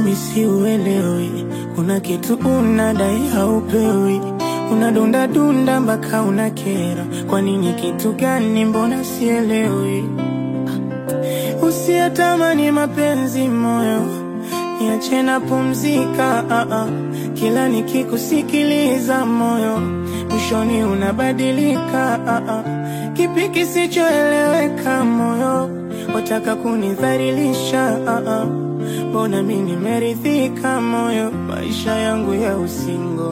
mi siuelewi, kuna kitu unadai haupewi, unadunda dunda mpaka unakera. Kwa nini? Kitu gani? Mbona sielewi? Usiyatamani mapenzi moyo, niache na pumzika. ah, ah. Kila nikikusikiliza moyo, mwishoni unabadilika. ah, ah. Kipi kisichoeleweka moyo, wataka kunidhalilisha? ah, ah. Mbona mi nimeridhika moyo, maisha yangu ya usingo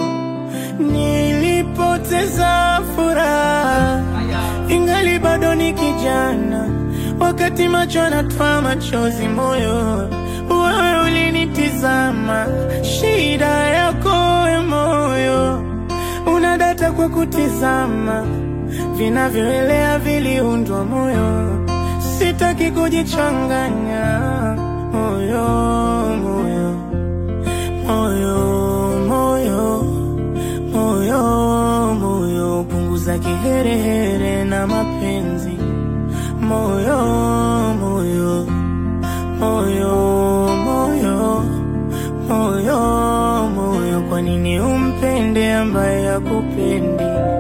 nilipoteza furaha ingali bado ni kijana, wakati macho yanatoa machozi, moyo wewe ulinitizama. Shida yako we moyo, unadata kwa kutizama, vinavyoelea viliundwa moyo, sitaki kujichanganya moyo, moyo, moyo, moyo moyo moyo, punguza kiherehere na mapenzi moyo moyo moyo moyo moyo moyo, kwa nini umpende ambaye hakupendi?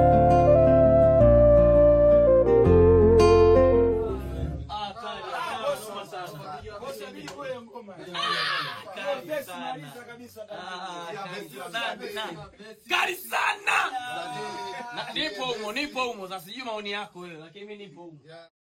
Kali sana. Na- Nipo humo, nipo humo. Sasa sijui maoni yako wewe, lakini mimi nipo humo.